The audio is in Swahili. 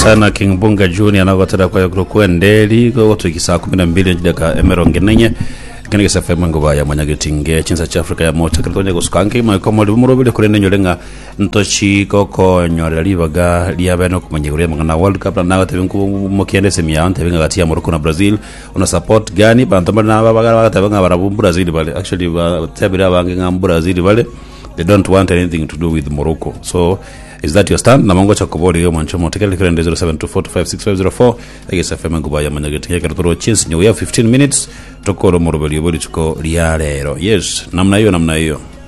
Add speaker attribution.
Speaker 1: sana king bunga junior nagotera kwa kurukua ndeli gogo tukisa 12 njidaka emeronge nenye kene gisa fema nguba ya manyagitinge chinsa cha afrika ya mota kalitonya guskanki ma ko mori muro bile kurene nyolenga ntochi koko nyorera libaga liabeno kumanyiguria mangana world cup na nago tebinku mokiende semia ante benga gatia morocco na brazil una support gani bantu bana babaga bagatabanga barabu brazil bale actually ba tabira bange ngam brazil bale they don't want anything to do with morocco so is that your stand namongo chakobori yo mancho motekele kirende 0724256504 egesa fm nguba ya manyageti yake toro chins nyo we have 15 minutes tokoro morobeli bodi tuko lia lero yes namna hiyo namna hiyo